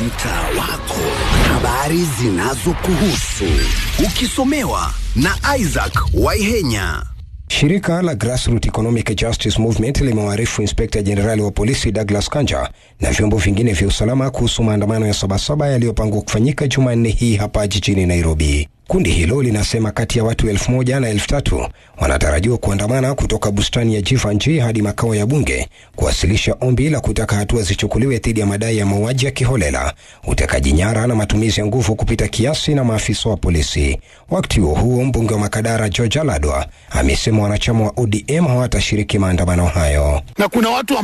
mtaa wako, habari zinazokuhusu ukisomewa na Isaac Waihenya. Shirika la Grassroot Economic Justice Movement limewaarifu inspekta jenerali wa polisi Douglas Kanja na vyombo vingine vya usalama kuhusu maandamano ya Sabasaba yaliyopangwa kufanyika Jumanne hii hapa jijini Nairobi. Kundi hilo linasema kati ya watu elfu moja na elfu tatu wanatarajiwa kuandamana kutoka bustani ya Jivanji hadi makao ya bunge kuwasilisha ombi la kutaka hatua zichukuliwe dhidi ya madai ya mauaji ya kiholela, utekaji nyara na matumizi ya nguvu kupita kiasi na maafisa wa polisi. Wakati huo huo, mbunge wa Makadara George Aladwa amesema wanachama wa ODM hawatashiriki maandamano hayo. na kuna watu